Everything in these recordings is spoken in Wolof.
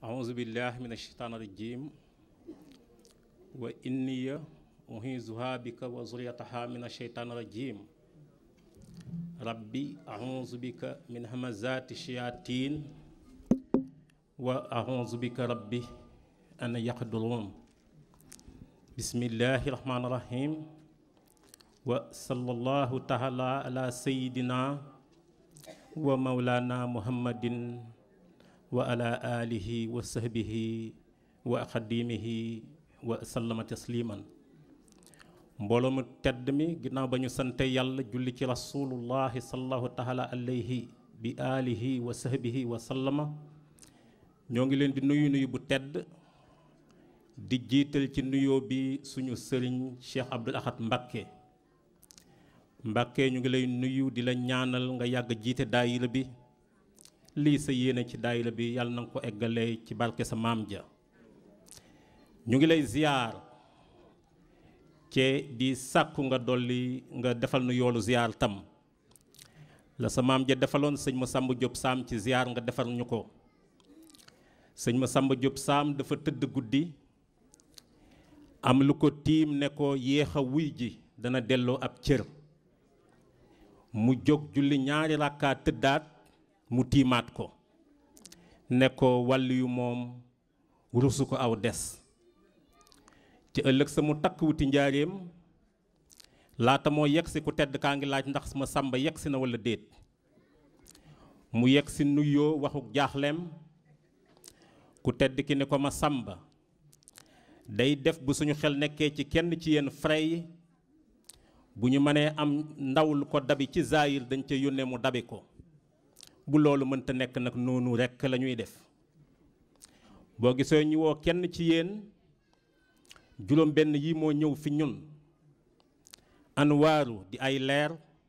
أعوذ بالله من الشيطان الرجيم وإني أعيذها بك وذريتها من الشيطان الرجيم ربي أعوذ بك من همزات الشياطين وأعوذ بك ربي أن يحضرون بسم الله الرحمن الرحيم وصلى الله تعالى على سيدنا ومولانا محمد وعلى آله وصحبه وخديمه وسلم تسليما mbooloo mu tedd mi ginnaaw ba ñu sante yàlla julli ci rasulullahi sallallahu taala alayhi bi alihi wa sahbihi wa sallama ñoo ngi leen di nuyu nuyu bu tedd di jiital ci nuyoo bi suñu sëriñ Cheikh Abdoul Ahad Mbacké Mbacké ñu ngi lay nuyu di la ñaanal nga yàgg jiite daayira bi lii sa yéene ci daayira bi yàlla na nga ko eggalee ci barke sa maam ja ñu ngi lay ziyaar cee di sàkku nga dolli nga defal nu yoolu ziyaar tam la sa maam ja defaloon sëñ ma Samba Diop Sam ci ziyaar nga defal ñu ko sëñ ma Samba Diop Sam dafa tëdd guddi am lu ko tiim ne ko yéex a wuy ji dana delloo ab cër mu jóg julli ñaari rakkaa tëddaat mu tiimaat ko ne ko wàll yu moom rusu ko aw des ci ëllëg sa mu takk wuti njaareem laata moo yegg si ku tedd kaa ngi laaj ndax ma sàmba yegg si na walla déet mu yegg si nuyoo waxuk jaaxleem ku tedd ki ne ko ma sàmba day def bu suñu xel nekkee ci kenn ci yenn frais yi bu ñu mënee am ndaw lu ko dabi ci zaayir dañ ca yónnee mu dabi ko bu loolu mënta nekk nag noonu rekk la ñuy def boo gisee ñu woo kenn ci yéen juróom benn yi moo ñëw fi ñun anwaaru di ay leer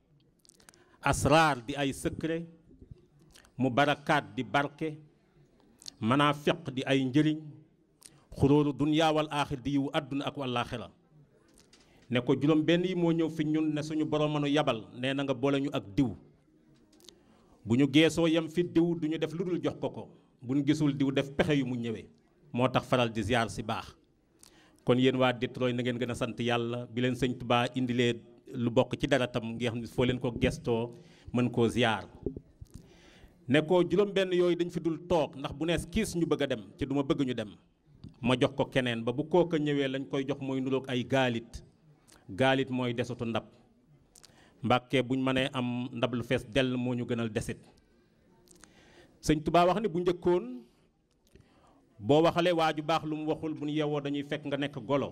asraar di ay secret mu barakaat di barke manaafiq di ay njëriñ xuróoru dunyaa wal aaxir di yiwu àdduna ak wàllaaxira ne ko juróom benn yi moo ñëw fi ñun ne suñu borom mënu yabal nee na nga boole ñu ak diw bu ñu geesoo yem fi diw du ñu def lu dul jox ko ko bu ñu gisul diw def pexe yu mu ñëwee moo tax faral di ziar si baax kon yéen waa Detroit na ngeen gën a sant yàlla bi leen sëñ Tuubaa indilee lu bokk ci dara tam nga xam ne foo leen ko gestoo mën koo ziar ne ko juróom benn yooyu dañ fi dul toog ndax bu nees kiis ñu bëgg a dem ci du ma bëgg ñu dem ma jox ko keneen ba bu kooka ñëwee lañ koy jox mooy nuroog ay gaalit gaalit mooy desutu ndab mbàkke buñ mënee am ndab lu fees dell moo ñu gënal desit sëñ Tuubaa wax ni bu njëkkoon boo waxalee waa ju baax lu mu waxul bu ñu yewoo dañuy fekk nga nekk golo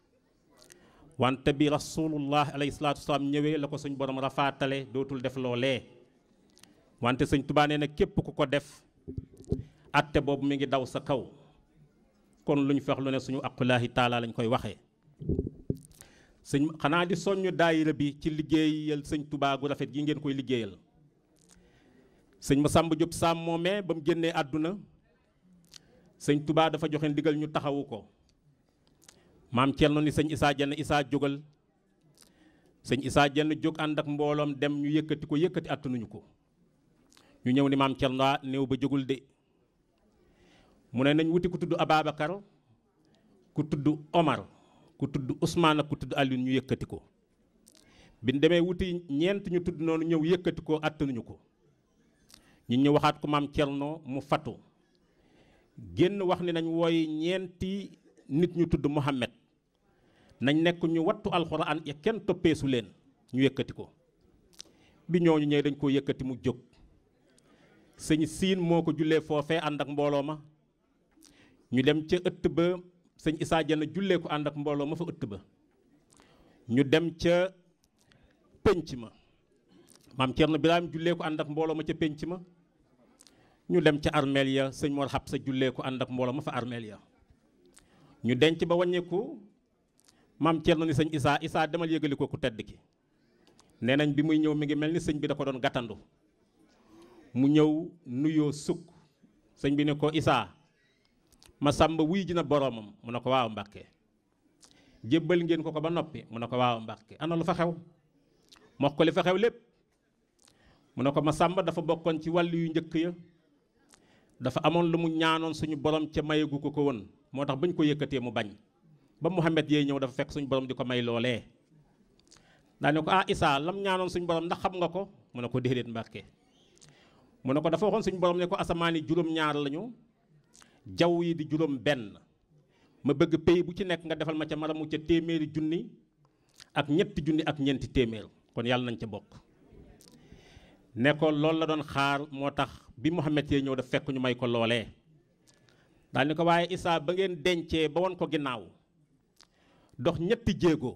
wante bi rasulullah alayhi salaatu wasalaam ñëwee la ko suñ borom rafaatale dootul def loolee wante sëñ Tuubaa nee na képp ku ko def atte boobu mi ngi daw sa kaw kon lu ñu fex lu ne suñu aqulaahi taala lañ koy waxee sëñ xanaa di soññ daayira bi ci liggéeyal sëñ Tuubaa gu rafet gi ngeen koy liggéeyal sëñ Masamba Diop Sam moomee ba mu génnee àdduna sëñ Tuubaa dafa joxe ndigal ñu taxawu ko maam Cerno ni sëñ Isaa Jenn Isaa jógal sëñ Isaa Jenn jóg ànd ak mbooloom dem ñu yëkkati ko yëkkati àttanuñu ko ñu ñëw ni maam Cerno néew ba jógul de mu ne nañ wuti ku tudd Ababacar ku tudd Omar ku tudd Ousmane ak ku tudd Alioune ñu yëkkati ko bi ñu demee wuti ñeent ñu tudd noonu ñëw yëkkati ko àttanuñu ko ñu ñu waxaat ko maam Cerno mu fatu génn wax ni nañ wooy ñeenti nit ñu tudd Muhammad nañ nekk ñu wattu alxuraan ya kenn toppeesu leen ñu yëkkati ko bi ñooñu ñëwee dañ koo yëkkati mu jóg sëñ siin moo ko jullee foofee ànd ak mbooloo ma ñu dem ca ëtt ba sëñ Isaa Jenn jullee ko ànd ak mbooloo ma fa ëtt ba ñu dem ca pénc ma maam Cerno Birahim jullee ko ànd ak mbooloo ma ca pénc ma ñu dem ca armeel ya sëñ Mor Xabsa jullee ko ànd ak mbooloo ma fa armeel ya ñu denc ba wàññeeku maam Cerno ni sëñ Isaa Isaa demal yëgali ko ku tedd ki nee nañ bi muy ñëw mi ngi mel ni sëñ bi da ko doon gàttandu mu ñëw nuyoo sukk sëñ bi ne ko Isaa ma sàmba wuy ji na boroomam mu ne ko waaw Mbàkke jébbal ngeen ko ko ba noppi mu ne ko waaw Mbàkke ana lu fa xew mu wax ko li fa xew lépp mu ne ko ma sàmba dafa bokkoon ci wàll yu njëkk ya dafa amoon lu mu ñaanoon suñu borom ca mayagu ko ko woon moo tax bañ ko yëkkatee mu bañ ba Muhammad yee ñëw dafa fekk suñu borom di ko may loolee daa ne ko ah Isaa lam ñaanoon suñu borom ndax xam nga ko mu ne ko déedéet Mbàkke mu ne ko dafa waxoon suñu borom ne ko asamaan yi juróom-ñaar lañu jaww yi di juróom benn ma bëgg pays bu ci nekk nga defal ma ca maramu ca téeméeri junni ak ñetti junni ak ñeenti téeméer kon yàlla nañ ca bokk ne ko loolu la doon xaar moo tax bi Muhammad yee ñëw daf fekk ñu may ko loolee daal ni ko waaye Isaa ba ngeen dencee ba won ko ginnaaw dox ñetti jéego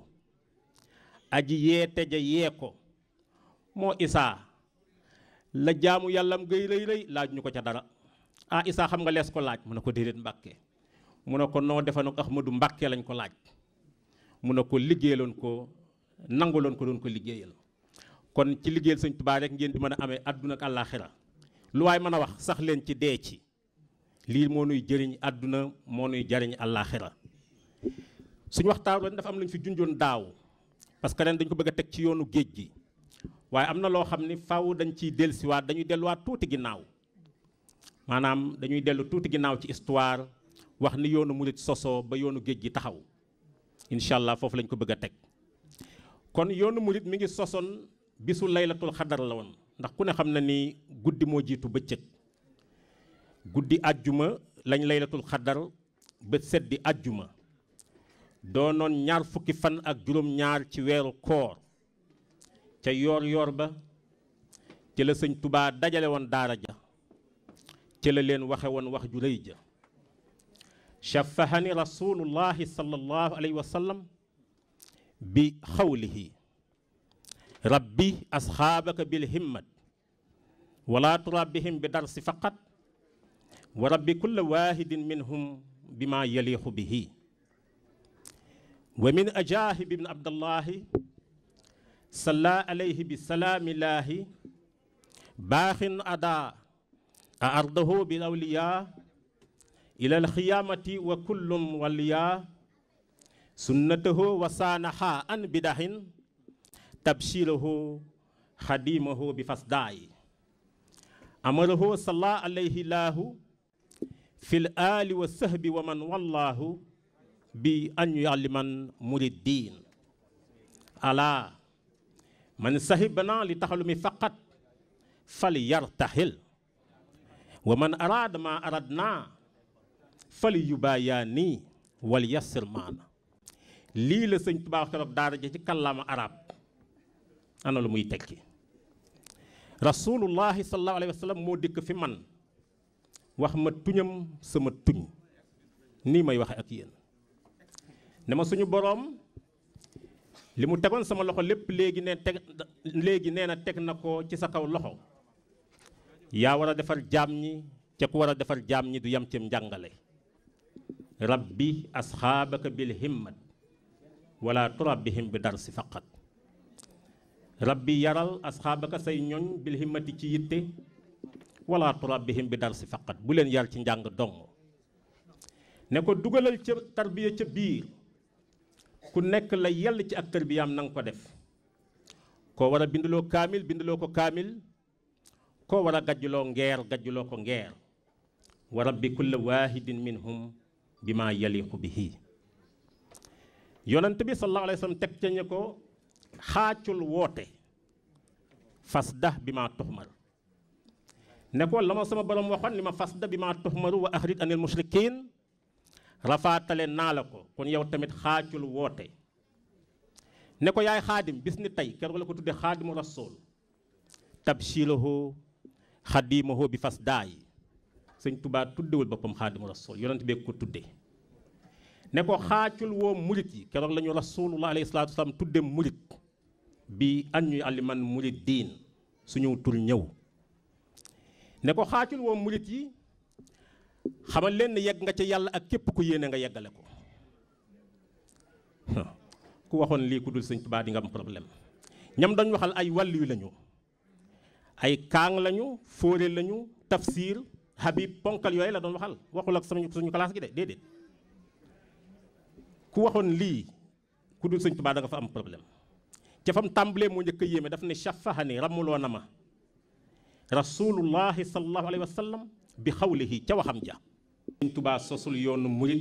aji yeete ja yee ko moo Isaa la jaamu yàllam gay rëy rëy laaj ñu ko ca dara ah Isaa xam nga lees ko laaj mu ne ko déedéet Mbàkke mu ne ko noo defa nag Ahmadu Mbàkke lañ ko laaj mu ne ko liggéeyaloon ko nanguloon ko doon ko liggéeyal kon ci liggéeyal sëñ Tuubaa rek ngeen di mën a amee àdduna ak àllaaxira lu waay mën a wax sax leen ci dee ci lii moo nuy jëriñ àdduna moo nuy jëriñ àllaaxira suñu waxtaan ren dafa am lu ñu fi junjoon daaw parce que ren dañ ko bëgg a teg ci yoonu géej gi waaye am na loo xam ni faw dañ ciy dellusiwaat dañuy delluwaat tuuti ginnaaw maanaam dañuy dellu tuuti ginnaaw ci histoire wax ni yoonu murit sosoo ba yoonu géej gi taxaw incha allah foofu lañ ko bëgg a teg kon yoonu murit mi ngi sosoon bisu laylatul xadar la woon ndax ku ne xam na ni guddi moo jiitu bëccëg guddi àjjuma lañ laylatul xadar ba seddi àjjuma doonoon ñaar fukki fan ak juróom-ñaar ci weeru koor ca yoor yoor ba ci la sëñ tubaa dajale woon daara ja ci la leen waxe woon wax ju rëy ja shafahani rasulullahi sallallahu alayhi wa sallam bi xawlihi rabbi asxaabaka bil himmat wala turabbihim bi darsi faqat wa rabbi kulla wahidin minhum bima yaliixu bihi wa min ajaahib ibn abdallahi salla alayhi bi salaamillaahi baaxin ada a ardahu bil awliya ila alxiyaamati wa kullum waliya sunnatahu wa saanaha an bidahin tabshirahu xadimahu bi fasdaayi amarahu salla alayhi laahu fi l aali wa sahbi wa man wallaahu bi an yualliman muriddiin ala man sahibana li taxalumi faqat fal yartaxil wa man araada ma aradna fal yubayaani wal yassir maana lii la sëñ Tuubaa keroog daara ja ci kàllaama arab ana lu muy tekki rasulullahi sallallahu alayhi wa sallam moo dikk fi man wax ma tuñam sama tuñ nii may waxe ak yéen ne ma suñu boroom li mu tegoon sama loxo lépp léegi ne teg léegi nee na teg na ko ci sa kaw loxo yaa war a defar jaam ñi ca ku war a defar jaam ñi du yam cim njàngale rabbi asxaabaka bil himmat wala turabbihim bi darsi faqat rabbi yaral asxaabaka say ñoñ bil himmati ci yitte wala turabbihim bi darsi faqat bu leen yar ci njàng dong ne ko dugalal ca tarbiya ca biir ku nekk la yell ci ak tarbiyaam na nga ko def koo war a binduloo kaamil binduloo ko kaamil koo war a gajjuloo ngeer gajjuloo ko ngeer wa rabbi kulla waahidin minhum bi ma yaliqu bihi yonent bi sallallahu alayhi wa sallam teg ca ñu ko xaacul woote fasda bi ma tuxmar ne ko la ma sama borom waxoon ni ma fasda bi ma tuxmaru wa axrit anil mushrikin rafaatale naa la ko kon yow tamit xaacul woote ne ko yaay xaadim bis ni tey keroog la ko tudde xaadimu rasul tabshirahu xadimahu bi fas daay sëñ tubaa tuddewul boppam xaadimu rasul yonent bee ko tudde ne ko xaacul woo murit yi keroog la ñu rasulullah alayhi salatu wasalaam tudde murit bi an ñuy aliman murit diin suñu tur ñëw ne ko xaacul woo murit yi xamal leen ne yegg nga ca yàlla ak képp ku yéene nga yeggale ko ku waxoon lii ku dul sëñ Tuubaa di nga am problème ñam dañ waxal ay wàllu yu lañu ay kaang lañu fóore lañu tafsir habib ponkal yooyu la doon waxal waxul ak sama suñu classe gi de déedéet ku waxoon lii ku dul sëñ Tuubaa da nga fa am problème ca fam tàmbalee moo njëkk a yéeme daf ne shafahani ramuloo na ma rasulullahi sallallahu alayhi wa sallam bi xawlihi ca waxam ja sëñ tubaa sosul yoonu murit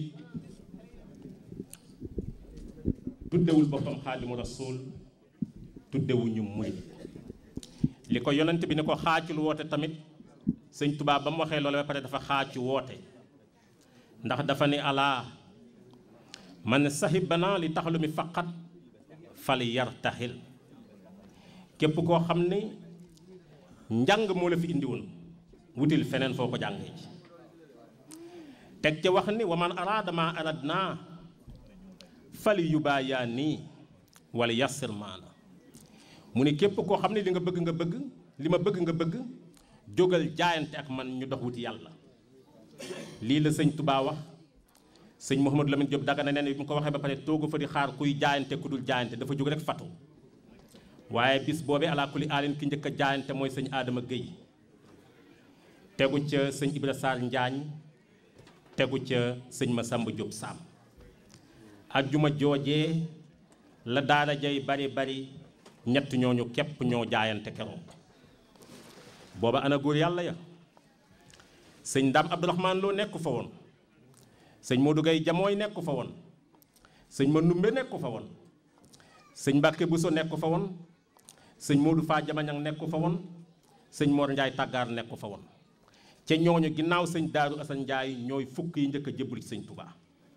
tuddewul boppam xaadimu rasul tuddewuñu murit li ko yonent bi ne ko xaacul woote tamit sëñ tubaa ba mu waxee loolu ba pare dafa xaacu woote ndax dafa ni alaa man sahibana li taxalu mi faqat fal yartaxil képp koo xam ni njàng moo la fi indiwoon wutil feneen foo ko jàngee ci teg ca wax ni wa man araada ma aradna fali yubaayaa nii wala yassir maana mu ne képp koo xam ne li nga bëgg nga bëgg li ma bëgg nga bëgg jógal jaayante ak man ñu dox wuti yàlla lii la sëñ Tubaa wax sëñ Mouhamadou Lamine Diop Dagana nee na bi mu ko waxee ba pare toogu fa di xaar kuy jaayante ku dul jaayante dafa jóg rek fatu waaye bis boobee alaa kulli aalin ki njëkk a jaayante mooy sëñ Adama Guèye tegu ca sëñ Ibra Sarr Njaañ tegu ca sëñ Masamba Diop Sam ajjuma joojee la daara jay bari bari ñett ñooñu képp ñoo jaayante keroog booba ana góor yàlla ya sëñ Ndam Abdourahman Lo nekku fa woon sëñ Modou Gueye Jamooy nekku fa woon sëñ Manumbe nekku fa woon sëñ Mbàkke Buso nekku fa woon sëñ Modou Faa Jamañang nekku fa woon sëñ Mor Njaay Tàggaar nekku fa woon ca ñooñu ginnaaw sëñ Daaru Asan Njaay ñooy fukk yi njëkk a jébbalu ci sëñ Tubaa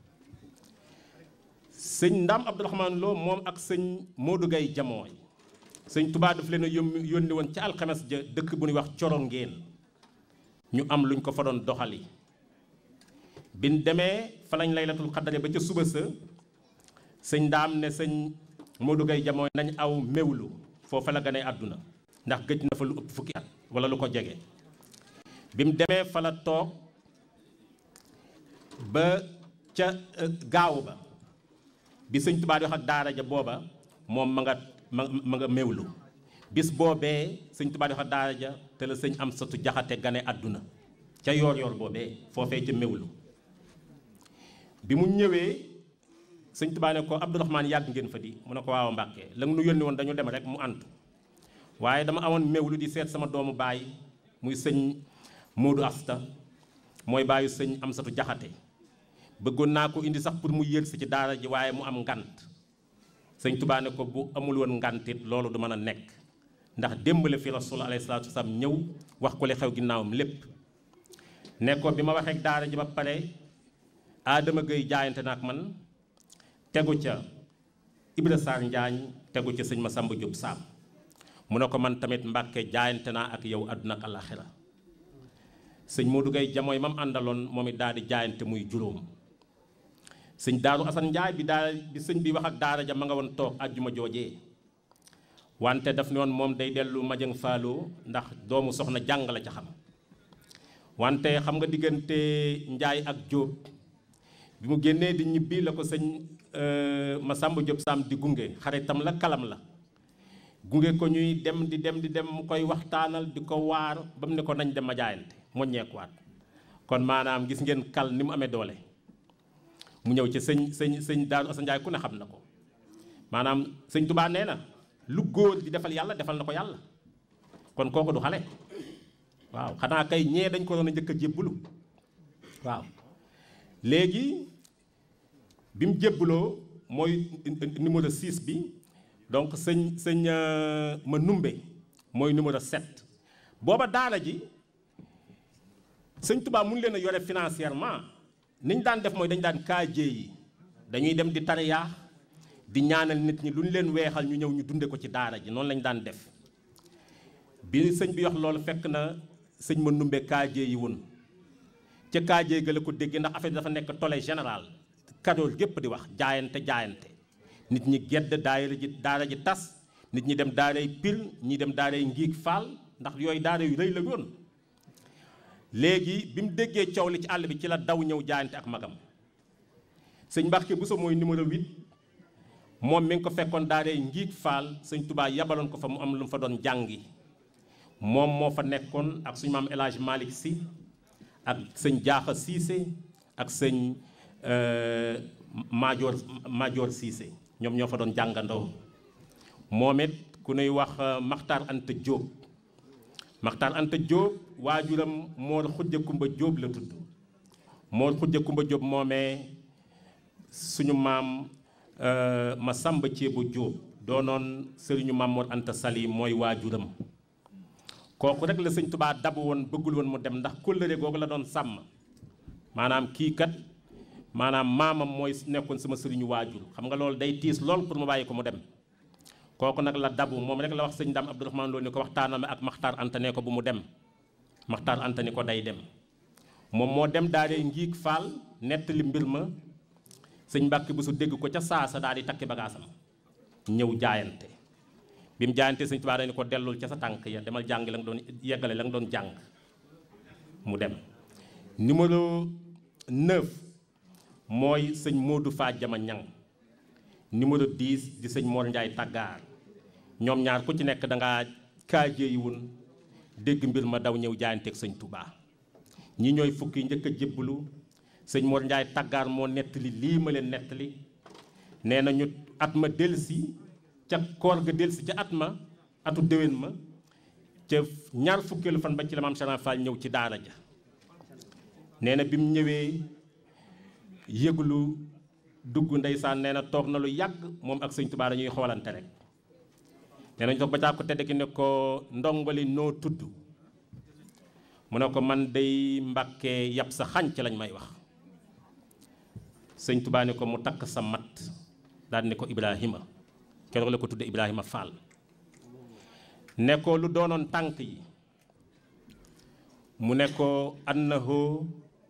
sëñ Ndam Abdourahman Lo moom ak sëñ Modou Gueye Jamooy sëñ Tubaa daf leen a yónni woon ca alxames ja dëkk bu ñuy wax coro ngeen ñu am luñ ko fa doon doxali biñ demee fa lañ laylatul xaddare ba ca suba sa sëñ Ndaam ne sëñ Modou Gueye Jamooy nañ aw méwlu foofa la gane àdduna ndax gëj na fa lu ëpp fukki at wala lu ko jege bi mu demee fa la toog ba ca gaaw ba bi sëñ Tubaa di wax ak daara ja booba moom ma nga ma ma nga méwlu bis boobee sëñ Tubaa di wax ak daara ja te la sëñ am satu jaxate gane àdduna ca yoor yoor boobee foofee ca méwlu bi mu ñëwee sëñ Tubaa ne ko Abdourahmane yàgg ngeen fa di mu ne ko waaw Mbàkke la nga nu yónni woon dañu dem rek mu antu waaye dama amoon méwlu di seet sama doomu baay muy sëñ Modou Asta mooy baayu sëñ Amsatu Jaxate bëggoon naa ko indi sax pour mu yël si ci daara ji waaye mu am ngant sëñ Tubaa ne ko bu amul woon ngantit loolu du mën a nekk ndax démb la fi rasul alayhi salaatu wasalaam ñëw wax ko li xew ginnaawam lépp ne ko bi ma waxee daara ji ba pare Adama Gueye jaayante na ak man tegu ca Ibra Sarr Njaañ tegu ca sëñ Masamba Diop Sam mu ne ko man tamit Mbàkke jaayante naa ak yow àdduna ak àllaaxira sëñ Modou Gueye jamooy mam àndaloon moom it daal di jaayante muy juróom sëñ Daaru Asan Njaay bi daal bi sëñ bi wax ak daara ja ma nga woon toog àjjuma joojee wante daf ne woon moom day dellu Majang Faaloo ndax doomu soxna jàng la ca xam wante xam nga diggante Njaay ak Jóob bi mu génnee di ñibbi la ko sëñ Masamba Diop Sam di gunge xaritam la kalam la gunge ko ñuy dem di dem di dem mu koy waxtaanal di ko waar ba mu ne ko nañ dem ma jaayante moññeekuwaat kon maanaam gis ngeen kal ni mu amee doole mu ñëw ci sëñ sëñ sëñ Daaru Asan Njaay ku ne xam na ko maanaam sëñ Tubaa nee na lu góor di defal yàlla defal na ko yàlla kon kooku du xale waaw xanaa kay ñee dañ ko doon a njëkk a jébbulu waaw léegi bi mu jébbaloo mooy numéro 6 bi donc sëñ sëñ ma numbe mooy numéro 7 booba daara ji sëñ Tubaa mun leen a yore financièrement ni ñu daan def mooy dañu daan kaajee yi dañuy dem di tariyaa di ñaanal nit ñi lu ñu leen weexal ñu ñëw ñu dunde ko ci daara ji noonu lañu daan def bi sëñ bi wax loolu fekk na sëñ ma numbe kaajee yi woon ca kaajee ga la ko déggee ndax affaire dafa nekk tollé général kadool gépp di wax jaayante jaayante nit ñi gedd daayira ji daara ji tas nit ñi dem daaray pil ñi dem daaray ngiig faal ndax yooyu daara yu rëy la yoon léegi bi mu déggee coow li ci àll bi ci la daw ñëw jaayante ak magam sëñ Mbàkke Buso mooy numéro 8 moom mi ngi ko fekkoon daaray ngiig faal sëñ Tubaa yabaloon ko fa mu am lu mu fa doon jàngi moom moo fa nekkoon ak suñu maam El Hadj Malick Sy ak sëñ Jaaxa Siise ak sëñ Maajoor Maajoor Siise ñoom ñoo fa doon jàngandoo moom it ku nuy wax Maxtaar Anta Jóob Maxtaar Anta Jóob waajuram Moor Xujja Kumba Jóob la tudd Moor Xujja Kumba Jóob moomee suñu maam ma sàmba ceebu Jóob doonoon sëriñu maam Moor Anta Sali mooy waajuram kooku rek la sëñ Tubaa dabu woon bëggul woon mu dem ndax kóllëre googu la doon sàmm maanaam kii kat maanaam maamam mooy nekkoon sama sëriñu waajur xam nga loolu day tiis lool pour mu bàyyi ko mu dem kooku nag la dabu moom rek la wax sëñ Dame Abdourahmane Lo ni ko waxtaanam ak Maxtaar Anta ne ko bu mu dem Maxtaar Anta ni ko day dem moom moo dem daal di ngiig faal nettali mbir ma sëñ Mbàkke bu su dégg ko ca saasa daal di takki bagaasam ñëw jaayante bi mu jaayante sëñ Tuubaa dañu ko dellul ca sa tànk ya demal jàng la nga doon yeggale la nga doon jàng mu dem numéro 9 mooy sëñ Modou Faa Jama Ñang numéro 10 di sëñ Mor Njaay Tàggaar ñoom ñaar ku ci nekk dangaa kaajeeyi woon dégg mbir ma daw ñëw jaayanteeg sëñ Touba ñi ñooy fukki njëkk a jébbalu sëñ Mor Njaay Tàggaar moo nettali lii ma leen nettali nee na ñu at ma delsi ca koor ga delsi ca at ma atu déwén ma ca ñaar fukkeelu fan ba ci la maam Cheikh Fall ñëw ci daara ja nee na bi mu ñëwee yëglu dugg ndeysaan nee na toog na lu yàgg moom ak sëñ Tuubaa dañuy xoolante rek nee nañu toog ba caa ko tedd ki ne ko ndongoli noo tudd mu ne ko man day mbàkkee yàpp sa xànc lañ may wax sëñ Tuubaa ne ko mu takk sa mat daal ne ko Ibrahima keroog la ko tudde Ibrahima Fall ne ko lu doonoon tànk yi mu ne ko annahu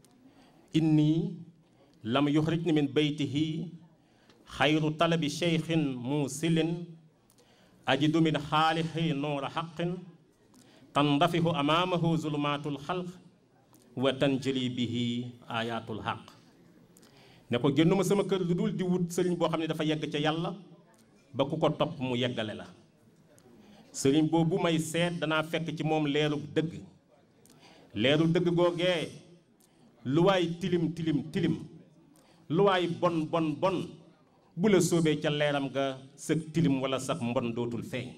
inni lam yuxrijni min baytihi xayru talabi cheikhin muusilin ajidu min xaalixi nuura xaqin tandafihu amaamahu zulumaatul xalq wa tanjali bihi ayatul xaq ne ko génnuma sama kër lu dul di wut sëriñ boo xam ne dafa yegg ca yàlla ba ku ko topp mu yeggale la sëriñ boobu may seet danaa fekk ci moom leerug dëgg leerug dëgg googee lu waay tilim tilim tilim lu waay bon bon bon bu la sóobee ca leeram ga sëg tilim wala sax mbon dootul feeñ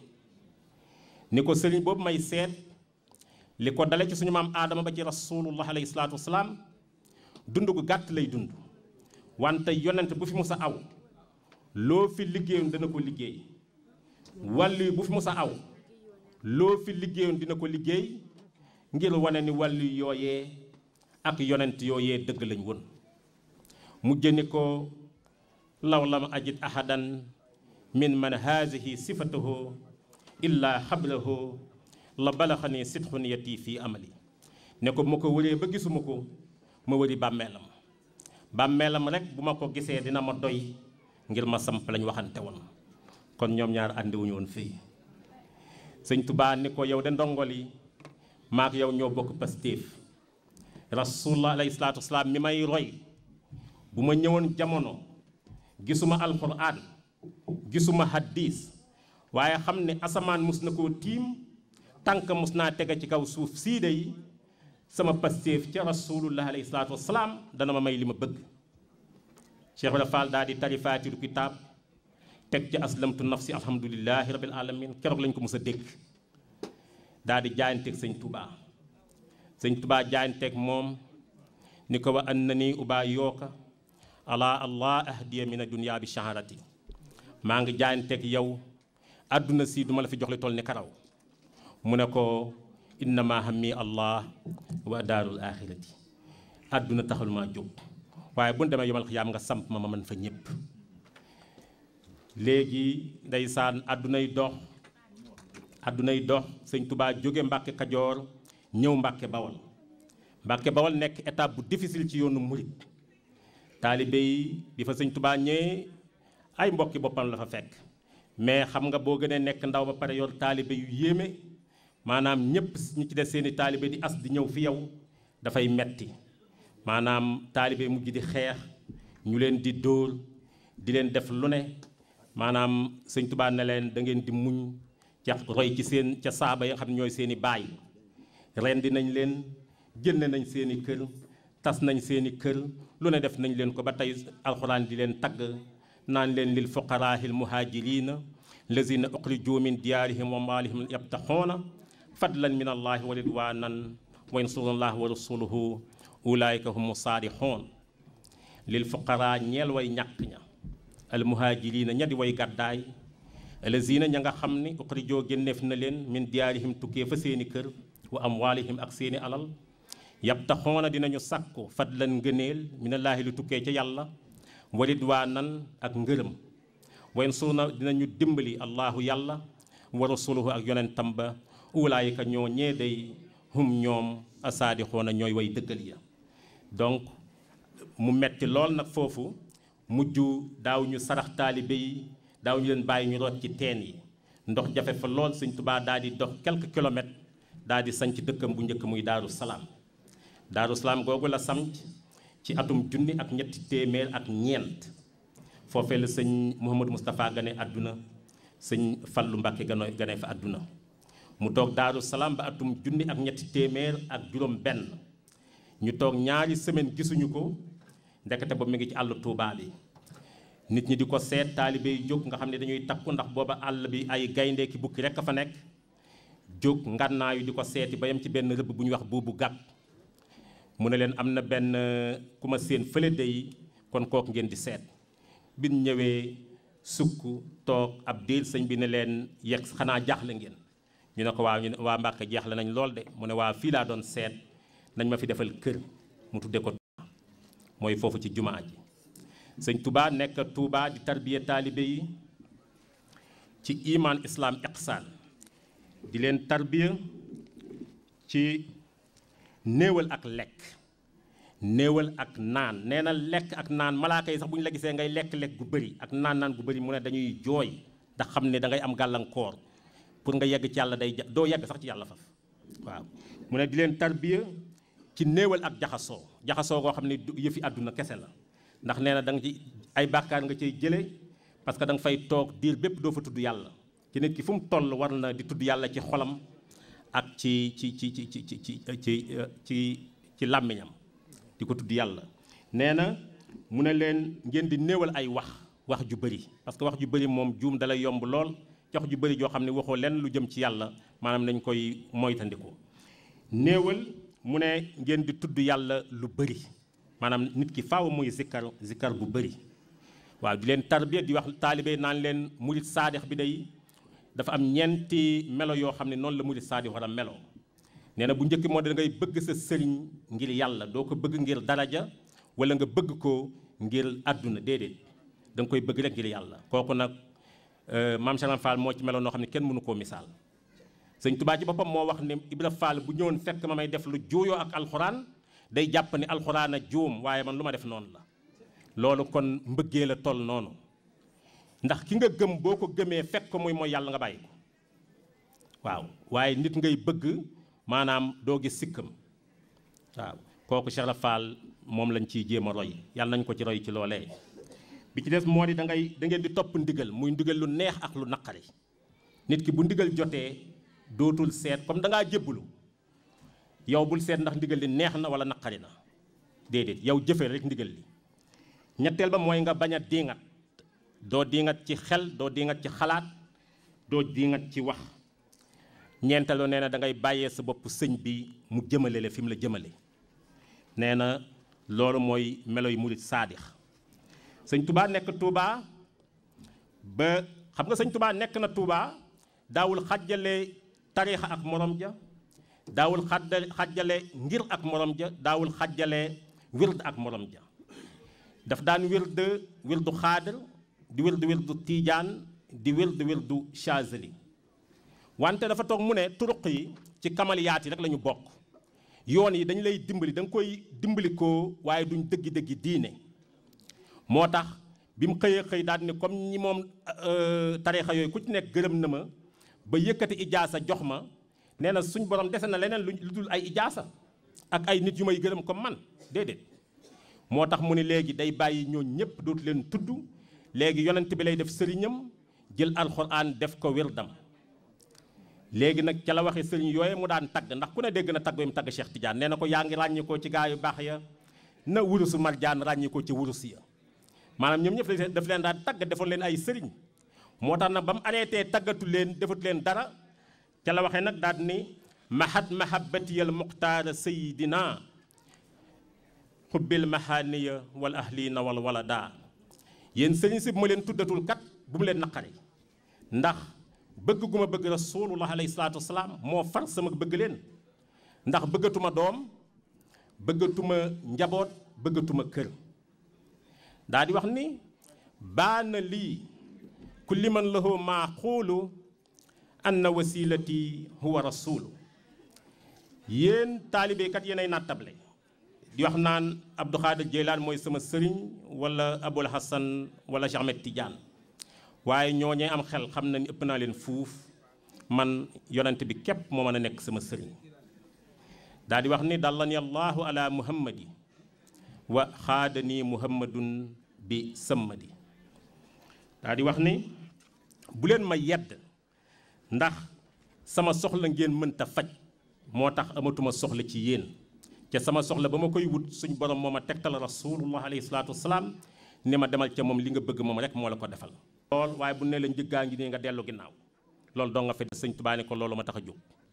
ni ko sëriñ boobu may seet li ko dale ci suñu maam aadama ba ci rasulullah alayhi salaatu wasalaam dund gu gàtt lay dund wante yonent bu fi musa aw loo fi liggéeyoon dana ko liggéey wàllu bu fi musa aw loo fi liggéeyoon dina ko liggéey ngir wane ni wàllu yooyee ak yonent yooyee dëgg lañ woon mu jëni ko law lam ajid ahadan min man haadihi sifatuhu illa xabrahu la balaxani sitxu niyati fii amali ne ko bu ma ko wëree ba gisuma ko ma wëri bàmmeelam bàmmeelam rek bu ma ko gisee dina ma doy ngir ma samp lañ waxante woon kon ñoom ñaar àndiwuñu woon fii sëñ Tubaa ni ko yow de ndongol yi maak yow ñoo bokk pastéef rasulullah alayhi salaatu wasalaam mi may roy bu ma ñëwoon jamono gisuma alquran gisuma hadis waaye xam ne asamaan mus na koo tiim tànk mus naa tege ci kaw suuf sii de yi sama pastéef ca rasulullah alayhi salaatu wasalaam dana ma may li ma bëgg Cheikh Ibra Fall daal di tari faatiru kitaab teg ci aslamtu nafsi alhamdulilahi rabil alamin keroog lañ ko mës a dégg daal di jaayanteeg sëñ Touba sëñ Touba jaayanteeg moom ni ko wa an na ni ubaa yooka ala allah ahdiya min dunya bi shaharati maa ngi jaayanteeg yow àdduna si duma la fi jox li toll ni karaw mu ne ko innama hammi allah wa daarul axirati àdduna taxul maa jóg waaye bu ñu demee yomal xiyaam nga samp ma ma mën fa ñëpp léegi ndeysaan àddunay dox àddunay dox sëñ Touba jóge Mbàkke Kajoor ñëw Mbàkke Bawol Mbàkke Bawol nekk étape bu difficile ci yoonu murit taalibe yi bi fa sëñ Touba ñëwee ay mbokki boppam la fa fekk mais xam nga boo gënee nekk ndaw ba pare yor taalibe yu yéeme maanaam ñëpp ñu ci des seeni taalibe di as di ñëw fi yow dafay metti maanaam taalibe mujj di xeex ñu leen di dóor di leen def lu ne maanaam sëñ Tuubaa ne leen da ngeen di muñ ca roy ci seen ca saaba yi nga xam ne ñooy seeni baay rendi nañ leen jënd nañ seeni kër tas nañ seeni kër lu ne def nañ leen ko ba tey alxuraan di leen tagg naan leen lil fuqaraahil muhaajiriina lazina uxrijuu min diyaarihim wa maalihim yabtaxoona fadlan min allahi wa ridwanan wa yansurullah wa rasuluhu ulaika humu saadixoon lil fuqara ñeel way ñàkk ña al muhajirina ña di way gàddaay alazina ña nga xam ni uxrijoo génneef na leen min diyaarihim tukkee fa seeni kër wa amwaalihim ak seeni alal yabtaxoona dinañu sàkku fadlan ngëneel minallaahi lu tukkee ca yàlla wa ridwaanan ak ngërëm wa yansuruna dinañu dimbali allahu yàlla wa rasuluhu ak yonentam ba ulaayika ñoo ñee day hum ñoom asaadixoona ñooy way dëggal ya donc mu metti lool nag foofu mujj daaw ñu sarax taalibe yi daaw ñu leen bàyyi ñu root ci teen yi ndox jafe fa lool Sëñ Tuubaa daal di dox quelques kilomètres daal di sanc dëkkam bu njëkk muy Daaru Salaam Daaru Salaam googu la sanc ci atum junni ak ñetti téeméer ak ñeent foofee la sëñ Mouhamadou Moustapha gane àdduna sëñ Fallu Mbàkke gane gane fa àdduna mu toog Daaru Salaam ba atum junni ak ñetti téeméer ak juróom benn ñu toog ñaari semaine gisuñu ko ndekete ba mu ngi ci àll Tuubaa bi nit ñi di ko seet taalibe yi jóg nga xam ne dañuy takku ndax booba àll bi ay gaynde ki bukki rekk a fa nekk jóg ngànnaayu di ko seeti ba yem ci benn rëbb bu ñuy wax buubu gàpp mu ne leen am na benn ku ma seen fële day kon kook ngeen di seet bin ñëwee sukk toog ab diir sëñ bi ne leen yegg xanaa jaaxle ngeen ñu ne ko waaw ñu ne waa Mbàkke jaaxle nañ lool de mu ne waa fii laa doon seet nañ ma fi defal kër mu tudde ko mooy foofu ci jumaa ji sëñ Touba nekk Touba di tarbiya taalibe yi ci iman islam iqsaan di leen tarbiya ci néewal ak lekk néewal ak naan nee na lekk ak naan malaaka yi sax bu ñu la gisee ngay lekk-lekk gu bëri ak naan naan gu bëri mu ne dañuy jooy ndax xam ne da ngay am gàllankoor pour nga yegg ci yàlla day ja doo yegg sax ci yàlla faf waaw mu ne di leen tarbiya ci néewal ak jaxasoo jaxasoo koo xam ne yëfi àdduna kese la ndax nee na da nga ci ay bàkkaar nga cay jële parce que da nga fay toog diir bépp doo fa tudd yàlla ci nit ki fu mu toll war na di tudd yàlla ci xolam ak ci ci ci ci ci ci ci ci ci ci làmmiñam di ko tudd yàlla nee na mu ne leen ngeen di néewal ay wax wax ju bëri parce que wax ju bëri moom juum dalay yomb lool wax ju bëri joo xam ne waxoo lenn lu jëm ci yàlla maanaam nañ koy moytandiku néewal mu ne ngeen di tudd yàlla lu bëri maanaam nit ki faaw muy zikkar zikkar bu bëri waaw di leen tarbiya di wax taalibe naan leen murit saadix bi day dafa am ñeenti melo yoo xam ne noonu la murit saadix war a melo nee na bu njëkk moo da ngay bëgg sa sëriñ ngir yàlla doo ko bëgg ngir daraja wala nga bëgg ko ngir àdduna déedéet da nga koy bëgg rek ngir yàlla kooku nag maam Cheikh Fall moo ci meloon noo xam ne kenn mënu koo misaal sëñ Tubaa ci boppam moo wax ne Ibra Fall bu ñëwoon fekk ma may def lu juuyoo ak alxuraan day jàpp ni alxuraan a juum waaye man lu ma def noonu la loolu kon mbëggee la toll noonu ndax ki nga gëm boo ko gëmee fekk ko muy mooy yàlla nga bàyyi ko waaw waaye nit ngay bëgg maanaam doo gis sikkam waaw kooku Cheikh Fall moom lañ ciy jéem a roy yàlla nañ ko ci roy ci loolee bi ci des moo di da ngay da ngeen di topp ndigal muy ndigal lu neex ak lu naqari nit ki bu ndigal jotee dootul seet comme da ngaa jébbalu yow bul seet ndax ndigal li neex na wala naqari na déedéet yow jëfee rek ndigal li ñetteel ba mooy nga bañ a diingat doo diingat ci xel doo diingat ci xalaat doo diingat ci wax ñeenteeloo nee na da ngay bàyyee sa bopp sëñ bi mu jëmale la fi mu la jëmale nee na loolu mooy melo yu murit saadix sëñ tubaa nekk tuubaa ba xam nga sëñ tubaa nekk na tuubaa daawul xàjjale tariixa ak morom ja daawul xàjjale xàjjale ngir ak morom ja daawul xàjjale wird ak morom ja daf daan wird wirdu xaadir di wird wirdu tiijaan di wird wirdu chazeli wante dafa toog mu ne turuq yi ci kamaliyaat yi rek la ñu bokk yoon yi dañu lay dimbali da nga koy dimbali ko waaye duñ dëggi-dëggi diine moo tax bi mu xëyee xëy daal ne comme ñi moom tariixa yooyu ku ci nekk gërëm na ma ba yëkkati ijaasa jox ma nee na suñ borom dese na leneen lu dul ay ijaasa ak ay nit yu may gërëm comme man déedéet moo tax mu ne léegi day bàyyi ñoo ñëpp dootu leen tudd léegi yonent bi lay def sëriñam jël alxuraan def ko wirdam léegi nag ca la waxee sëriñ yooye mu daan tagg ndax ku ne dégg na tagg yi mu tagg Cheikh Tidiane nee na ko yaa ngi ràññi ko ci gaa yu baax ya na wurusu marjaan ràññi ko ci wurus ya maanaam ñoom ñëpp daf leen daan tagg defoon leen ay sëriñ moo tax nag ba mu arrêté taggatu leen defatu leen dara ca la waxee nag daal ni mahad mahabbatiyal muxtaara sayidina xubbil mahaniya wal ahlina wal walada yéen sëriñ si bu ma leen tuddatul kat bu mu leen naqari ndax bëgg gu ma bëgg rasulullah alayhi salaatu wasalaam moo far sama bëgg leen ndax bëggatuma doom bëggatuma njaboot bëggatuma kër daa di wax ni baana lii kulli man lahu maa xuulu anna wasilati huwa rasulu yéen taalibeekat yéenay nattable di wax naan Abdou Khadir Jeylaan mooy sama sëriñ wala Abul Hassan wala Cheikh Ahmed Tidiane waaye ñooñee am xel xam na ni ëpp naa leen fuuf man yonent bi képp moo mën a nekk sama sëriñ daal di wax ni dallani allahu ala muhammadi wa xaadani muhammadun bi sëmmadi daal di wax ni bu leen ma yedd ndax sama soxla ngeen mënta faj moo tax amatuma soxla ci yéen ca sama soxla ba ma koy wut suñ borom moo ma tegtal rasulullah alayhi salaatu wasalaam ne ma demal ca moom li nga bëgg moom rek moo la ko defal lool waaye bu ne la njëggaa ngi nii nga dellu ginnaaw loolu doo nga fe sëñ Tuubaa ne ko loolu ma tax a jóg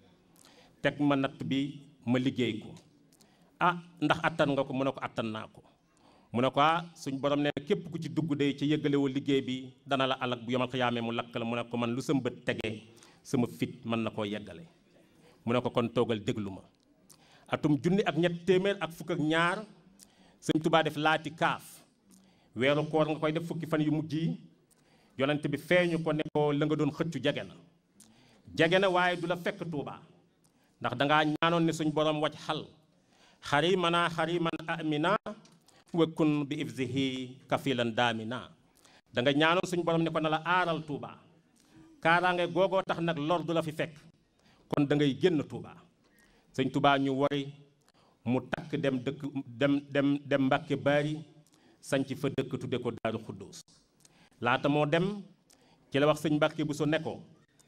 teg ma natt bi ma liggéey ko ah ndax attan nga ko mu ne ko attan naa ko mu ne ko ah suñ borom ne képp ku ci dugg day ci yëggalewoo liggéey bi dana la alak bu yomal xiyaamee mu lakk la mu ne ko man lu sa mbët tegee sama fit mën na koo yeggale mu ne ko kon toogal déglu ma atum junni ak ñett téeméer ak fukk ak ñaar sëñ Tuubaa def laati kaaf weeru koor nga koy def fukki fan yu mujj yi yonent bi feeñu ko ne ko la nga doon xëccu jege na jege na waaye du la fekk Tuubaa ndax dangaa ñaanoon ne suñ borom waj xal xari mana xari man amina wëkkun bi ifzihi kafilan daamina da nga ñaanoon suñ borom ne ko na la aaral Tuubaa kaaraange googoo tax nag lor du la fi fekk kon da ngay génn Tuubaa sëñ Tuubaa ñu wari mu takk dem dëkk dem dem dem Mbàkke Baari sanc fa dëkk tudde ko Daaru Xuddoos laata moo dem ci la wax sëñ Mbàkke bu so ne ko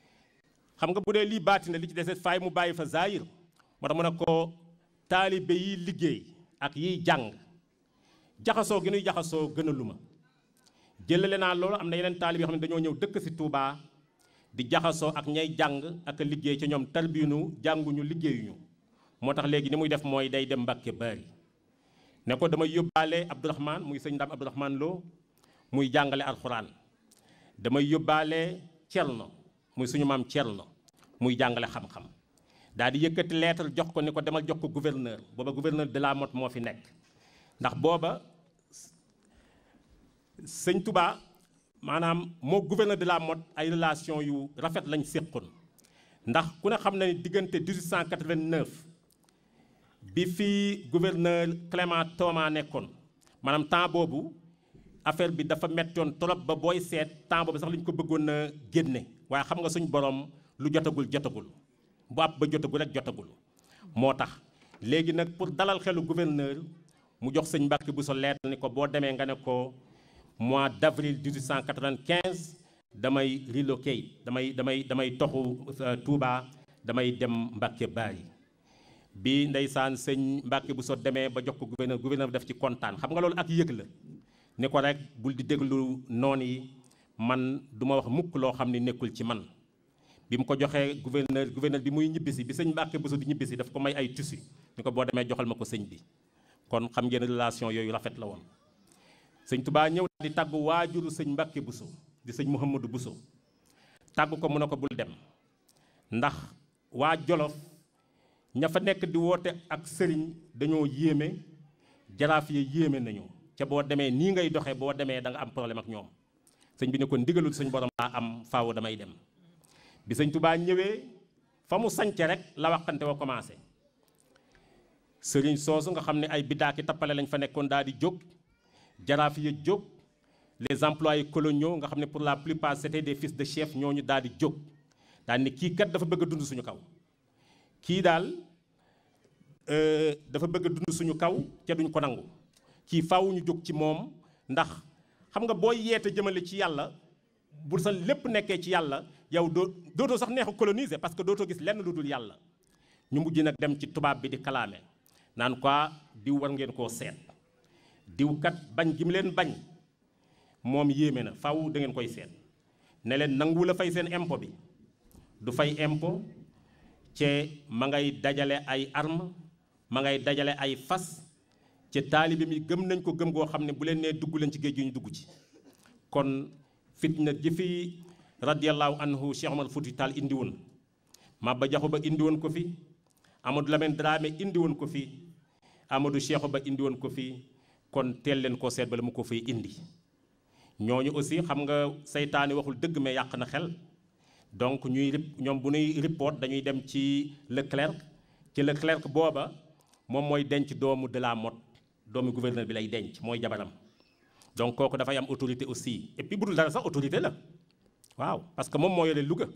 xam nga bu dee lii baati na li ci dese faay mu bàyyi fa zaayir moo tax mu ne ko taalibe yi liggéey ak yiy jàng jaxasoo gi nuy jaxasoo gën a lu ma jëlale naa loolu am na yeneen taalibe yoo xam ne dañoo ñëw dëkk si Touba di jaxasoo ak ñay jàng ak liggéey ci ñoom tarbiyunu jànguñu liggéeyuñu moo tax léegi ni muy def mooy day dem Mbàkke Baari ne ko damay yóbbaale Abdourahman muy sëñ Ndam Abdourahman Lo muy jàngale alxuraan damay yóbbaale Cerno muy suñu maam Cerno muy jàngale xam-xam daal di yëkkati lettre jox ko ni ko demal jox ko gouverneur booba gouverneur de la Motte moo fi nekk ndax booba sëñ Touba maanaam moo gouverneur de la Motte ay relation yu rafet lañ séqoon ndax ku ne xam na ni diggante 1889 bi fi gouverneur Clément Thomas nekkoon maanaam temps boobu affaire bi dafa mettoon trop ba booy seet temps boobu sax lañ ko bëggoon a génne waaye xam nga suñ borom lu jotagul jotagul bu ab ba jotagul rek jotagul moo tax léegi nag pour dalal xelu gouverneur mu jox sëñ Mbàkke bu so lettre ni ko boo demee nga ne ko mois d' avril 1895 damay relocate damay damay damay toxu Touba damay dem Mbàkke Baari bi ndeysaan sëñ Mbàkke bu so demee ba jox ko gouverneur gouverneur def ci kontaan xam nga loolu ak yëg la ni ko rek bul di déglu noon yi man du ma wax mukk loo xam ne nekkul ci man bi mu ko joxee gouverneur gouverneur bi muy ñibbisi bi sëñ Mbàkke Buso di ñibbisi daf ko may ay tissu ni ko boo demee joxal ma ko sëñ bi kon xam ngeen relation yooyu rafet la woon sëñ Tubaa ñëw di tàggu waajuru sëñ Mbàkke Buso di sëñ Mouhamadou Buso tàggu ko mu ne ko bul dem ndax waa Jolof ña fa nekk di woote ak sëriñ dañoo yéeme jaraaf ya yéeme nañu ca boo demee nii ngay doxee boo demee da nga am problème ak ñoom sëñ bi ne ko ndigalul suñ borom laa am faaw damay dem bi sëñ Tubaa ñëwee fa mu sance rek la waxante wa commencé sëriñ soosu nga xam ne ay biddaaki tappale lañ fa nekkoon daal di jóg jaraaf ya jóg les employés coloniaux nga xam ne pour la plupart c'était des fils de chef ñooñu daal di jóg daal ni kii kat dafa bëgg a dund suñu kaw kii daal dafa bëgg a dund suñu kaw ca duñ ko nangu kii faaw ñu jóg ci moom ndax xam nga boo yeete jëmale ci yàlla bu sa lépp nekkee ci yàlla yow doo dootoo sax neex a coloniser parce que dootoo gis lenn lu dul yàlla ñu mujj nag dem ci tubaab bi di kalaame naan quoi diw war ngeen koo seet diw kat bañ gi mu leen bañ moom yéeme na faaw da ngeen koy seet ne leen nangu la fay seen impôt bi du fay impôt ce ma ngay dajale ay arme ma ngay dajale ay fas ci taalibe mi gëm nañ ko gëm goo xam ne bu leen nee dugg leen ci géej gi ñu dugg ci kon fitna ji fi radiyallahu anhu Cheikh Omar Fouti Tall indi woon Maba Jaxu Ba indi woon ko fi Amadou Lamine Dramé indi woon ko fi Amadou Cheikh Ba indi woon ko fi kon teel leen koo seet bala mu ko fay indi ñooñu aussi xam nga seytaane waxul dëgg mais yàq na xel donc ñuy rip ñoom bu ñuy report dañuy dem ci Leclerc ci Leclerc booba moom mooy denc doomu de la Motte doomu gouverneur bi lay denc mooy jabaram donc kooku dafay am autorité aussi et puis bu dul dara sax autorité la waaw parce que moom moo yore Louga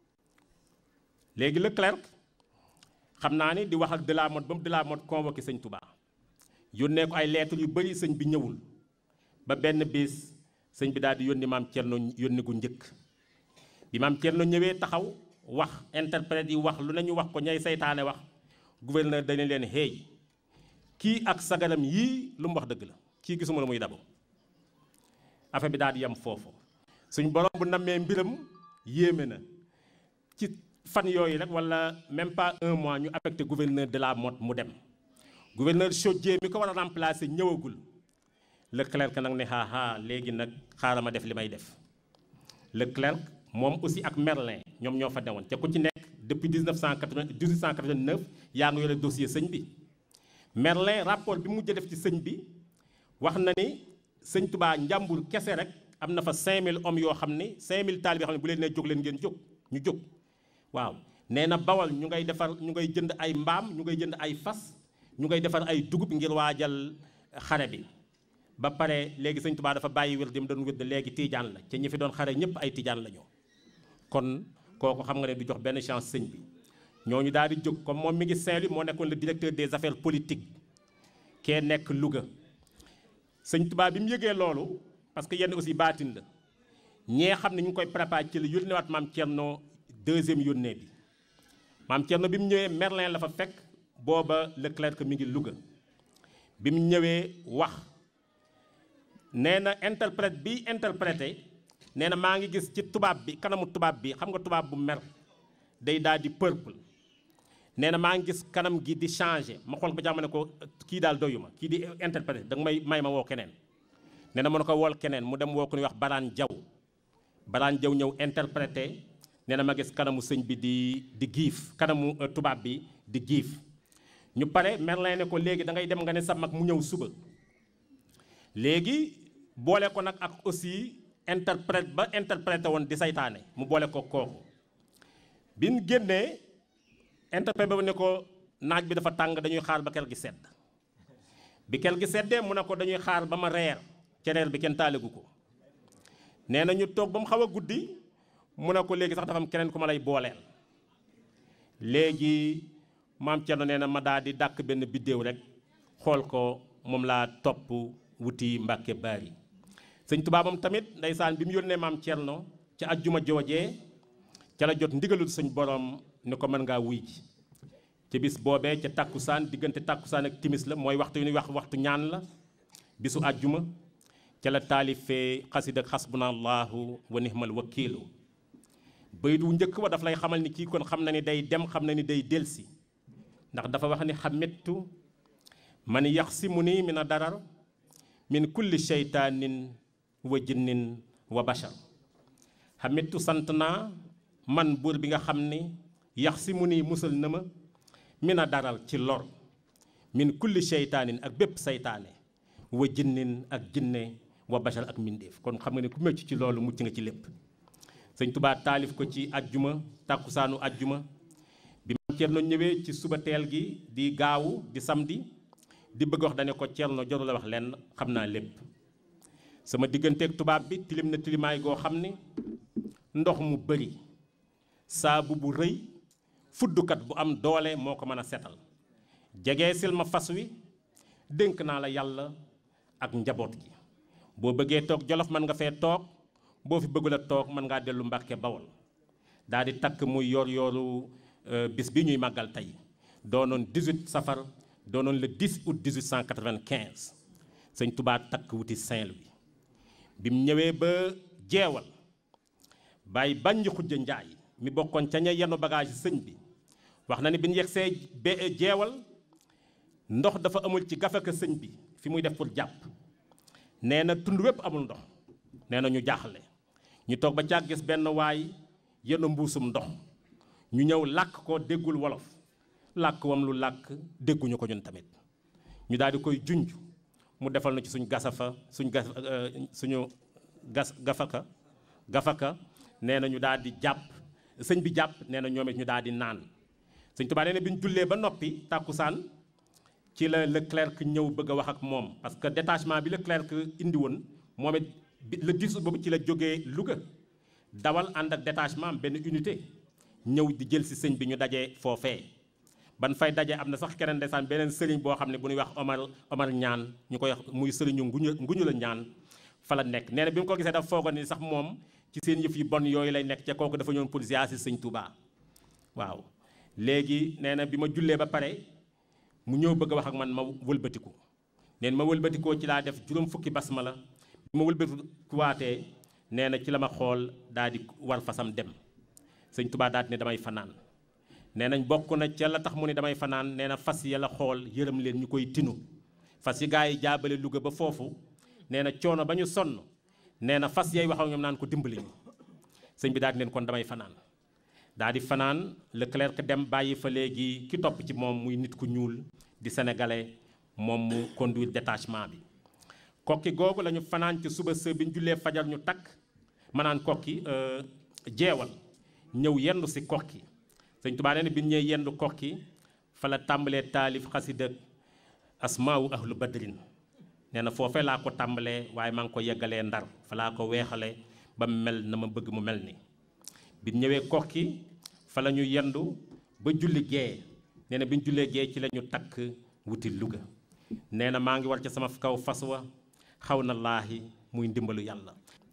léegi Leclerc xam naa ni di wax ak de la Motte ba mu de la Motte convoqué sëñ Touba yónnee ko ay lettres yu bëri sëñ bi ñëwul ba benn bis sëñ bi daal di yónni maam Thierno yónni gu njëkk bi maam Thierno ñëwee taxaw wax interprète yi wax lu ne ñu wax ko ñay seytaane wax gouverneur dañu leen hey kii ak sagaram yii lu mu wax dëgg la kii gisuma la muy dabo affaire bi daal di yem foofu suñ borom bu nammee mbiram yéeme na ci fan yooyu rek wala même pas un mois ñu affecté gouverneur de la Motte mu dem gouverneur Chaudié mi ko war a remplacer ñëwagul Leclerc nag ne xaaxaa léegi nag xaaral ma def li may def Leclerc moom aussi ak Merlin ñoom ñoo fa newoon te ku ci nekk depuis 1980 1889 yaa ngi yore dossier sëñ bi Merlin rapport bi mu mujj def ci sëñ bi wax na ni sëñ Touba njàmbur kese rek am na fa 5000 hommes yoo xam ni 5000 taal yoo xam ne bu leen nee jóg leen ngeen jóg ñu jóg waaw nee na bawal ñu ngay defar ñu ngay jënd ay mbaam ñu ngay jënd ay fas ñu ngay defar ay dugub ngir waajal xare bi ba pare léegi sëñ Touba dafa bàyyi wér dem doon wér léegi tiijaan la ci ñi fi doon xare ñëpp ay tiijaan la ñoo kon kooku xam nga ne du jox benn chance sëñ bi ñooñu daal di jóg comme moom mi ngi Saint-Louis moo nekkoon le directeur des affaires politiques kee nekk Louga sëñ Touba bi mu yëgee loolu parce que yenn aussi baatin la ñee xam ne ñu ngi koy préparé ci la yónneewaat maam Thierno deuxième yónnee bi maam Thierno bi mu ñëwee Merlin la fa fekk booba Leclerc mi ngi Louga bi mu ñëwee wax nee na interprète bi interprété nee na maa ngi gis ci tubaab bi kanamu tubaab bi xam nga tubaab bu mer day daal di purple nee na maa ngi gis kanam gi di changé ma xool ba jàmm ne ko kii daal doyu ma kii di interprété danga may may ma woo keneen nee na mën ko wool keneen mu dem woo ko ñuy wax Baraan Jaw Baraan Jaw ñëw interprété nee na ma gis kanamu sëñ bi di di giif kanamu tubaab bi di giif ñu pare Merlin ne ko léegi da ngay dem nga ne sa mag mu ñëw suba léegi boole ko nag ak aussi interprète ba interprété woon di saytaane mu boole ko kooku bi ñu génnee interprète ba ne ko naaj bi dafa tàng dañuy xaar ba kel gi sedd bi kel gi seddee mu ne ko dañuy xaar ba ma reer ca reer bi kenn taaligu ko nee na ñu toog ba mu xaw a guddi mu ne ko léegi sax dafa am keneen ku ma lay booleel léegi maam Thierno nee na ma daal di dàkk benn biddéew rek xool ko moom laa topp wuti Mbàkke Baari sëñ Tuubaa moom tamit ndeysaan bi mu yónnee maam Thierno ca ajjuma joojee ca la jot ndigalul suñ borom ni ko mën ngaa wuy ji ca bis boobee ca tàkkusaan diggante tàkkusaan ak timis la mooy waxtu yu ñuy wax waxtu ñaan la bisu ajjuma ca la taalifee xasida xasbuna allahu wa nihmal wakiilu bayit wu njëkk wa daf lay xamal ni kii kon xam na ni day dem xam na ni day delsi ndax dafa wax ni xamittu man yaxsimu nii min a darar min kulli sheytaanin wa jinnin wa bashar xamittu sant naa man buur bi nga xam ni yaxsimu nii musal na ma min a daral ci lor min kulli sheytaanin ak bépp seytaane wa jinnin ak jinne wa bashar ak mbindéef kon xam nga ne ku mëcc ci loolu mucc nga ci lépp sëñ Tuubaa taalif ko ci ajjuma tàkkusaanu ajjuma bi maam Cerno ñëwee ci suba teel gi di gaawu di samedi di bëgg wax dane ko Cerno joru la wax lenn xam naa lépp sama digganteeg tubaab bi tilim na tilimaay goo xam ne ndox mu bëri saabu bu rëy fuddukat bu am doole moo ko mën a setal jege sil ma fas wi dénk naa la yàlla ak njaboot gi boo bëggee toog jolof mën nga fee toog boo fi bëggul a toog mën ngaa dellu Mbàkke Bawol daal di takk muy yor yooru bis bi ñuy màggal tey doonoon 18 safar doonoon le 10 août 1895 sëñ Touba takk wuti Saint-Louis bi mu ñëwee ba jeewal bàyyi bànji xujja njaay mi bokkoon ca ña yenu bagage sëñ bi wax na ni bi ñu yegsee be jeewal ndox dafa amul ci gafaka sëñ bi fi muy def pour jàpp nee na tund wépp amul ndox nee na ñu jaaxle ñu toog ba càgg gis benn waay yenn mbuusum ndox ñu ñëw làkk ko déggul wolof làkk wam lu làkk dégguñu ko ñun tamit ñu daal di koy junj mu defal na ci suñ gasafa suñ gas suñu gas gafaka gafaka nee na ñu daal di jàpp sëñ bi jàpp nee na ñoom it ñu daal di naan sëñ Tuubaa nee na bi ñu jullee ba noppi tàkkusaan ci la Leclerc ñëw bëgg a wax ak moom parce que détachement bi Leclerc indi woon moom it le 10 août boobu ci la jógee Louga dawal ànd ak détachement benn unité ñëw di jël si sëñ bi ñu dajee foofee ban fay daje am na sax keneen ndeysaan beneen sëriñ boo xam ne bu ñuy wax Omar Omar ñaan ñu koy wax muy sëriñu nguñu nguñu la ñaan fa la nekk nee na bi mu ko gisee dafa foogoon ni sax moom ci seen yëf yu bon yooyu lay nekk ca kooku dafa ñëwoon pour ziar si sëñ Touba waaw léegi nee na bi ma jullee ba pare mu ñëw bëgg a wax ak man ma wëlbatiku neen ma wëlbatikoo ci laa def juróom fukki basmala bi ma wëlbatikuwaatee nee na ci la ma xool daal di war fasam dem sëñ Touba daal di ne damay fanaan nee nañ bokk na ca la tax mu ne damay fanaan nee na fas ya la xool yërëm leen ñu koy tinu fas yi gaa yi jaabale Louga ba foofu nee na coono ba ñu sonn nee na fas yay waxaw ñoom naan ko dimbali ñu sëñ bi daal di leen kon damay fanaan daal di fanaan Leclerc dem bàyyi fa léegi ki topp ci moom muy nit ku ñuul di sénégalais moom mu conduire détachement bi kokki googu la ñu fanaan ci suba së bi ñu jullee fajar ñu takk manaan kokki jeewal ñëw yendu si kokki sëñ Tuubaa nee na bi ñu ñëwee yendu kokki fa la tàmbalee taalif xasida asmaawu ahlu badrin nee na foofee laa ko tàmbalee waaye maa ngi ko yeggalee ndar fa laa ko weexale ba mu mel na ma bëgg mu mel ni bi ñëwee kokki fa la ñu yendu ba julli gee nee na bi ñu jullee gee ci la ñu takk wuti Louga nee na maa ngi war ca sama kaw fas wa xaw na laahi muy ndimbalu yàlla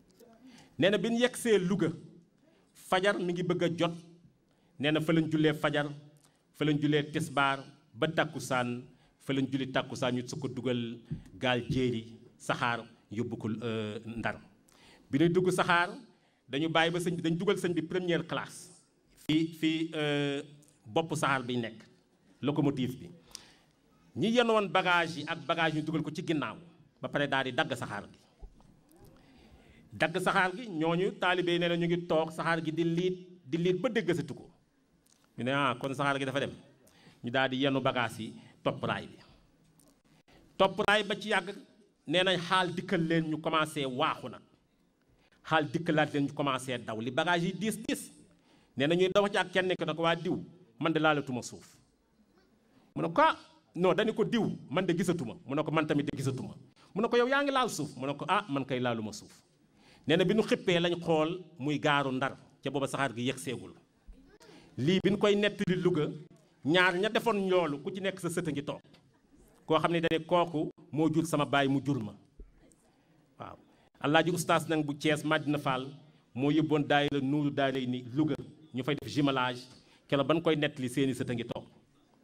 nee na bi ñu yegsee Louga fajar mi ngi bëgg a jot nee na fa lañ jullee fajar fa lañ jullee tisbaar ba tàkkusaan fa lañ julli tàkkusaan ñu su ko dugal gaal jéeri saxaar yóbbu ko ndar bi ñuy dugg saxaar dañu bàyyi ba sëñ bi dañu dugal sëñ bi première classe fii fii bopp saxaar bi nekk locomotive bi ñi yenn woon bagage yi ak bagage ñu dugal ko ci ginnaaw ba pare daal di dagg saxaar gi dagg saxaar gi ñooñu taalibe yi nee na ñu ngi toog saxaar gi di liit di liit ba déggasatu ko ñu ne ah kon saxaar gi dafa dem ñu daal di yenn bagage yi topp raay bi topp raay ba ci yàgg nee nañ xaal dikkal leen ñu commencé waaxu nag xaal dikkalaat leen ñu commencé daw li bagage yi diis diis nee na ñuy daw ci ak kenn ki ne ko waa diw man de laalatuma suuf mu ne ko ah non dañu ko diw man de gisatuma mu ne ko man tamit de gisatuma mu ne ko yow yaa ngi laal suuf mu ne ko ah man kay laaluma suuf nee na bi ñu xippee lañ xool muy gaaru ndar ca booba saxaar gi yegg seegul lii bi ñu koy nettali Louga ñaar ña defoon loolu ku ci nekk sa sët a ngi toog koo xam ne dane kooku moo jur sama baay mu jur ma waaw Alaaji Oustaz nag bu Thiès Madina Fall moo yóbboon daayira nuuru daayira ni Louga ñu fay def jumelage keroog ban koy nettali seeni sët a ngi toog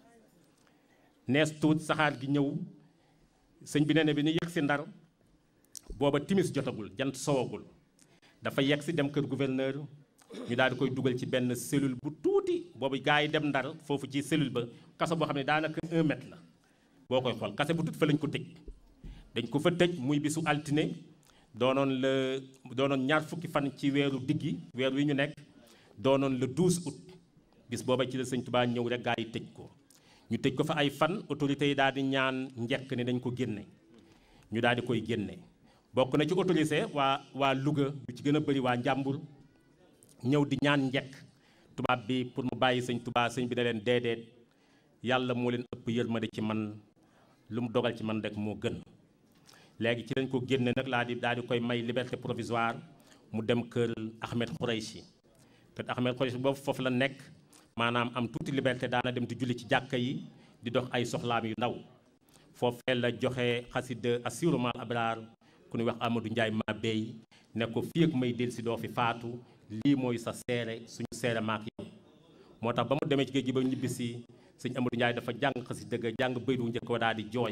nees tuut saxaar gi ñëw sëñ bi nee na bi ñu yegg si ndar booba timis jotagul jant sowagul dafa yegg si dem kër gouverneur ñu daal di koy dugal ci benn cellule bu tuuti boobu gars yi dem ndar foofu ci cellule ba kaso boo xam ne daanaka un mètre la boo koy xool kase bu tuuti fa lañ ko tëj dañ ko fa tëj muy bisu altine doonoon la doonoon ñaar fukki fan ci weeru diggi weer wi ñu nekk doonoon le 12 août bis booba ci la sëñ Tuubaa ñëw rek gaa yi tëj ko ñu tëj ko fa ay fan autorités yi daal di ñaan njekk ne dañ ko génne ñu daal di koy génne bokk na ci autorisé waa waa Louga lu ci gën a bëri waa Njàmbur ñëw di ñaan njekk tubaab bi pour mu bàyyi sëñ Tuubaa sëñ bi ne leen déedéet yàlla moo leen ëpp yërmande ci man lu mu dogal ci man rek moo gën léegi ci lañ ko génne nag laa di daal di koy may liberté provisoire mu dem kër Ahmed Khouraychi kër Ahmed Khouraychi boobu foofu la nekk maanaam am tuuti liberté daana dem di julli ci jàkka yi di dox ay soxlaam yu ndaw foofee la joxe xasida assurément abraar ku ñuy wax Amadou Ndiaye ma béy ne ko fii ak may del si doo fi faatu lii mooy sa seere suñu seere maak yow moo tax ba mu demee ci géej gi ba ñibbisi sëñ Amadou Ndiaye dafa jàng xasida ga jàng baydu njëkk wa daal di jooy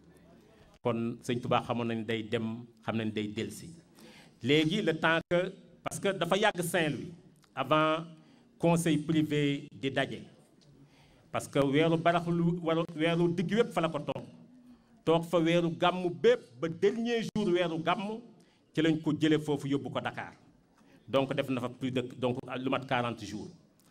kon sëñ Touba xamoon nañ day dem xam nañ day delsi léegi le temps que parce que dafa yàgg Saint-Louis avant conseil privé di daje parce que weeru baraxlu wala weeru digg wépp fa la ko toog toog fa weeru gàmm bépp ba dernier jour weeru gàmm ci lañ ko jëlee foofu yóbbu ko Dakar donc def na fa plus de donc lu mat 40 jours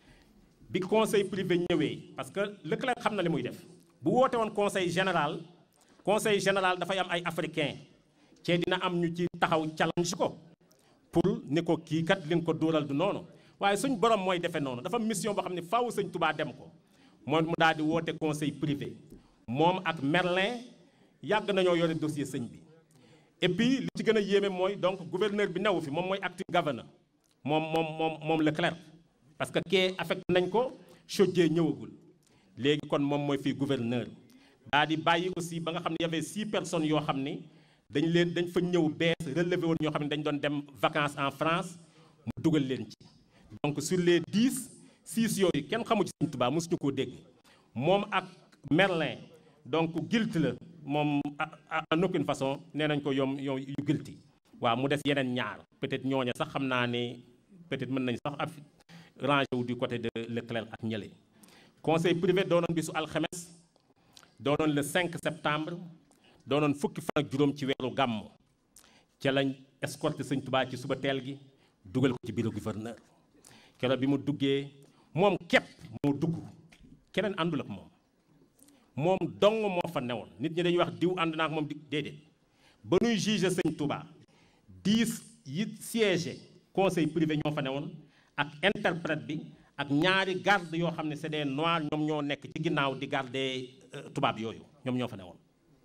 bi conseil privé ñëwee parce que Leclerc xam na li muy def bu woote woon conseil général conseil général dafay am ay africain cee dina am ñu ci taxaw challenge ko pour ni ko kii kat li nga ko dóoral du noonu waaye suñ borom mooy defee noonu dafa mission boo xam ne faaw sëñ Touba dem ko moom mu daal di woote conseil privé moom ak Merlin yàgg nañoo yore dossier sëñ bi et puis li ci gën a yéeme mooy donc gouverneur bi newu fi moom mooy acting governor moom moom moom moom Leclerc parce que kee affecté nañ ko Chaudié ñëwagul léegi kon moom mooy fii gouverneur daa di bàyyi aussi ba nga xam ne y avait six personnes yoo xam ni dañ leen dañ fa ñëw bees relevé woon ñoo xam ne dañ doon dem vacances en France mu dugal leen ci donc sur les dix six yooyu kenn xamu ci Sëñ Tuubaa mosuñu koo dégg moom ak Merlin donc guilt la moom en aucune façon nee nañ ko yom yow yu guilty waaw mu des yeneen ñaar peut-être ñooña sax xam naa ne peut-être mën nañ sax af rangé wu du côté de Leclerc ak ñële conseil privé doonoon bisu alxames doonoon le 5 septembre doonoon fukki fan ak juróom ci weeru gàmm ca lañ escorté sëñ Tubaa ci suba teel gi dugal ko ci bureau gouverneur keroog bi mu duggee moom képp moo dugg keneen àndul ak moom moom dong moo fa newoon nit ñi dañuy wax diw ànd naa ak moom di déedéet ba nuy juger sëñ Touba dix yi siégé conseil privé ñoo fa newoon ak interprète bi ak ñaari garde yoo xam ne c'est des noirs ñoom ñoo nekk ci ginnaaw di garder tubaab yooyu ñoom ñoo fa newoon.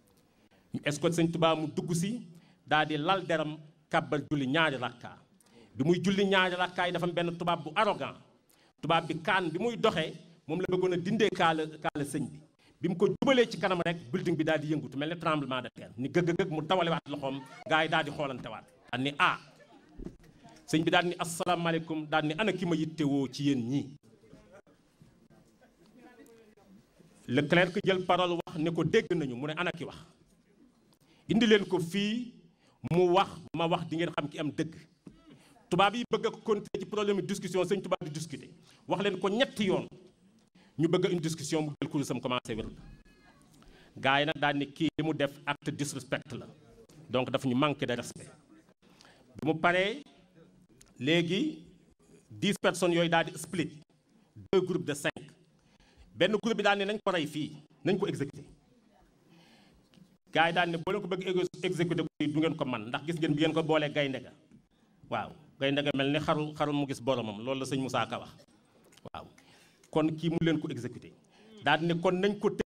ñu escorte sëñ Touba mu dugg si daal di lal deram kàbbal julli ñaari rakka bi muy julli ñaari rakka yi dafa am benn tubaab bu arrogant tubaab bi kaan bi muy doxee moom la bëggoon a dindee kaala kaala sëñ bi. bi mu ko jubalee ci kanam rek building bi daal di yëngutu mel ne tremblement de terre ni gëgg gëgg mu dawale waat loxoom gars yi daal di xoolante waat daal ni ah sëñ bi daal ni asalaamaaleykum daal ni ana ki ma yittewoo ci yéen ñii Leclerc jël parole wax ne ko dégg nañu mu ne ana ki wax indi leen ko fii mu wax ma wax di ngeen xam ki am dëgg tubaab yi bëgg a continuer ci problème discussion sëñ tubaab di discuter wax leen ko ñetti yoon ñu bëgg une discussion mu jël kurusam commencé wér gars yi nag daal ni kii li mu def acte disrespect la donc dafa ñu manqué de respect bi mu paree léegi dix personnes yooyu daal di split deux groupes de cinq benn groupe bi daal ne nañ ko rey fii nañ ko exécuté gars yi daal ne boo leen ko bëgg exécuté ko du ngeen ko man ndax gis ngeen bi ngeen ko boolee gaynde ga waaw gaynde ga mel ni xaru xaru mu gis boromam loolu la sëñ Moussa Ka wax waaw kon kii mu leen ko exécuté daal ne kon nañ ko